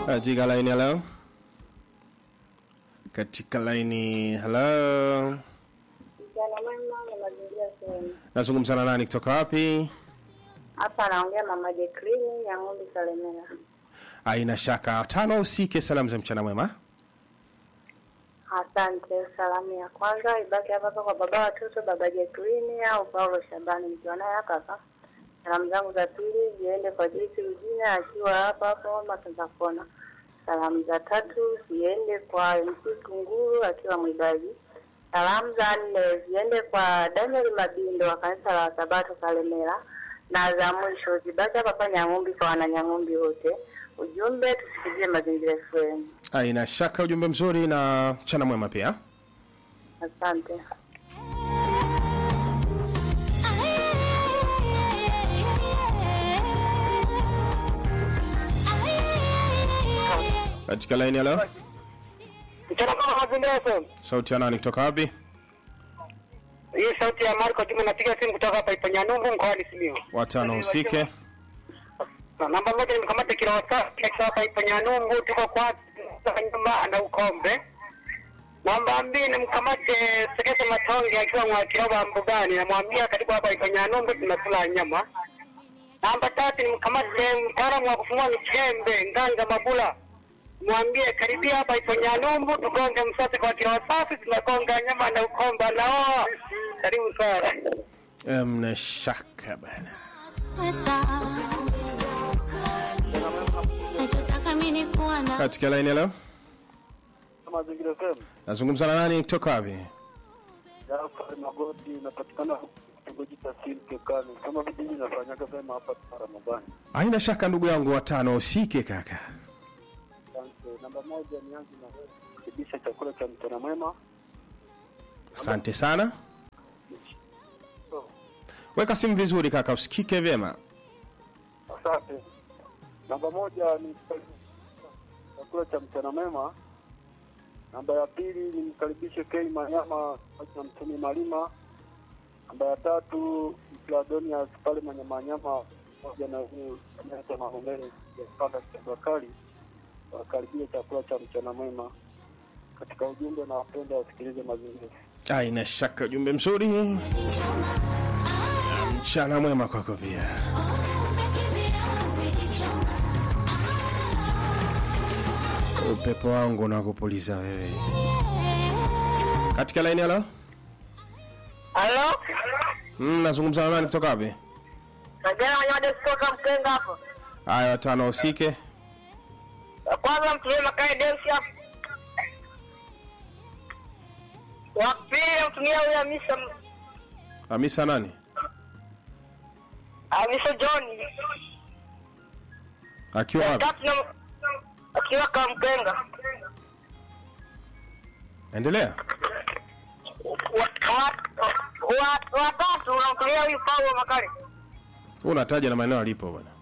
katika laini hello katika laini hello Mchana mwema na mazingira sehemu. nazungumza na nani kutoka wapi Hapa anaongea Mama Jacqueline ya Ng'ombe Salemela. aina shaka tano usike salamu za mchana mwema Asante. Salamu ya kwanza ibaki hapa hapa kwa baba watoto, baba Jacqueline au Paulo Shabani, nikiwa naye hapa hapa. Salamu zangu za pili ziende kwa Joyce Rujina akiwa hapa hapo Matanza Kona. Salamu za tatu ziende kwa MC Kunguru akiwa Mwibaji. Salamu za nne ziende kwa Daniel Mabindo wa kanisa la Sabato Kalemera, na za mwisho zibaki hapa hapa Nyang'umbi kwa wananyang'umbi wote. Ujumbe tusikizie mazingira FM. aina shaka ujumbe mzuri na mchana mwema pia Asante. katika laini hello Mchana kama mazingira FM. sauti ya nani kutoka wapi Hii sauti ya Marco Juma napiga simu kutoka hapa Ipanyanungu mkoani Simiyu. watano usike Na Namba moja ni mkamate kila wasafi akiwa hapa Ipanyanungu tuko kwa nyuma na ukombe. Namba mbili ni mkamate Sekese Matonge akiwa mwakiroba mbugani namwambia karibu hapa Ipanyanungu tunakula nyama. Namba tatu ni mkamate mtaalamu wa kufumua michembe Nganga Mabula. Mwambie karibia hapa Ipanyanungu tugonge msate kwa kila wasafi tunagonga nyama na ukombe nao. Karibu sana. mna shaka bana nachotaka mi ni kuwa na katika laini hello Mazingira FM. nazungumza na nani kutoka wapi Jafari Magoti inapatikana kitongoji cha Silkekani. Kama vijiji nafanyaga vyema hapa Ramadhani. aina shaka ndugu yangu watano usike kaka Asante. Namba moja nianze na wewe kukaribisha chakula cha mchana mwema. asante sana weka simu vizuri kaka usikike vyema Asante. Namba moja ni chakula cha mchana mwema. Namba ya pili nimkaribishe Kei Manyama na Mtumi Malima. Namba ya tatu Mfladonias pale Manyamanyama pamoja na huyu anaitwa Mahomele ya Panda Kitabakari wakaribie chakula cha mchana mwema. Katika ujumbe na wapenda wasikilize mazingira. aina shaka ujumbe mzuri mchana mwema kwako pia upepo wangu unakupuliza wewe katika laini halo Halo? mm, nazungumza na nani kutoka wapi Najana wanyama kutoka Mkenga hapo. haya watano usike Kwanza mtumie Makae Demsia. Wa pili mtumie huyo Hamisa hamisa nani Hamisa John. akiwa wapi Tatu na akiwa kama Mkenga. endelea Wa- wa- wa- Watatu unamtumia huyu Paulo Makari. Wewe unataja na maeneo alipo bwana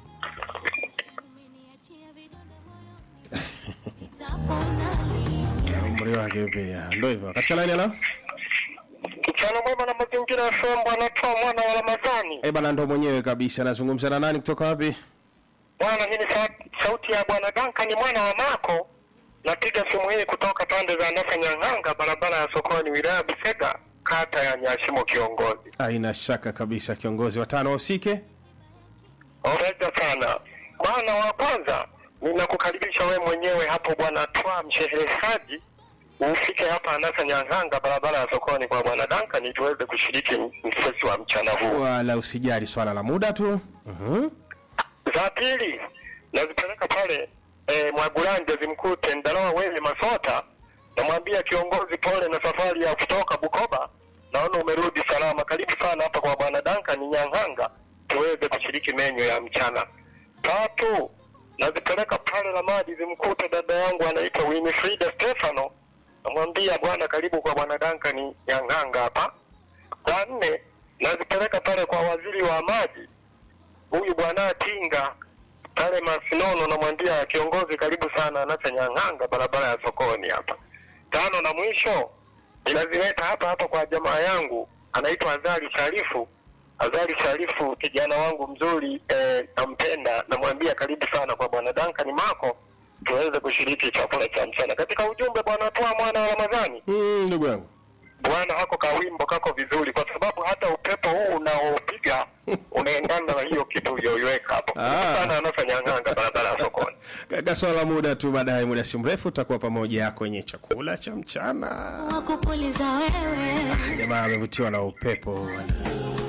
umri wake pia ndo hivyo katika laini halo Mchana mwema na mazingira ya FM bwana toa mwana wa Ramadhani. eh bana ndo mwenyewe kabisa nazungumza na nani kutoka wapi Bwana hii ni sa- sauti ya bwana Duncan mwana wa Mako. Napiga simu hii kutoka pande za Nasa Nyang'anga, barabara ya sokoni, wilaya ya Busega, kata ya Nyashimo kiongozi. aina shaka kabisa kiongozi watano usike Oreja sana bwana. Wa kwanza ninakukaribisha we mwenyewe hapo bwana Twa mshereheshaji, ufike hapa Nasa Nyang'anga, barabara ya sokoni kwa bwana Duncan, tuweze kushiriki msesi wa mchana huu. wala usijali swala la muda tu Mhm. za pili nazipeleka pale e, Mwagulanje zimkute Ndalawa Wele Masota, namwambia kiongozi, pole na safari ya kutoka Bukoba, naona umerudi salama. Karibu sana hapa kwa bwana Duncan Nyang'anga, tuweze kushiriki menyo ya mchana. Tatu nazipeleka pale Lamadi zimkute dada yangu anaitwa Winifrida Stefano, namwambia bwana, karibu kwa bwana Duncan Nyang'anga hapa. Za nne nazipeleka pale kwa waziri wa maji huyu bwana Tinga pale Masinono, namwambia kiongozi, karibu sana Anasa Nyang'anga, barabara ya sokoni hapa. Tano na mwisho ninazileta hapa hapa kwa jamaa yangu anaitwa Azali Sharifu. Azali Sharifu, kijana wangu mzuri eh, nampenda, namwambia karibu sana kwa bwana Duncan Mako, tuweze kushiriki chakula cha mchana. Katika ujumbe bwana toa mwana wa Ramadhani, Mm, ndugu yangu. bwana hako kawimbo kako vizuri, kwa sababu hata upepo huu unaopiga unaendana na hiyo kitu uliyoiweka hapo. Ah. Sana anafanya nganga barabara ya sokoni. Kaka, swala la muda tu, baadaye muda si mrefu tutakuwa pamoja kwenye chakula cha mchana. wakupuliza wewe Jamaa amevutiwa na upepo bwana.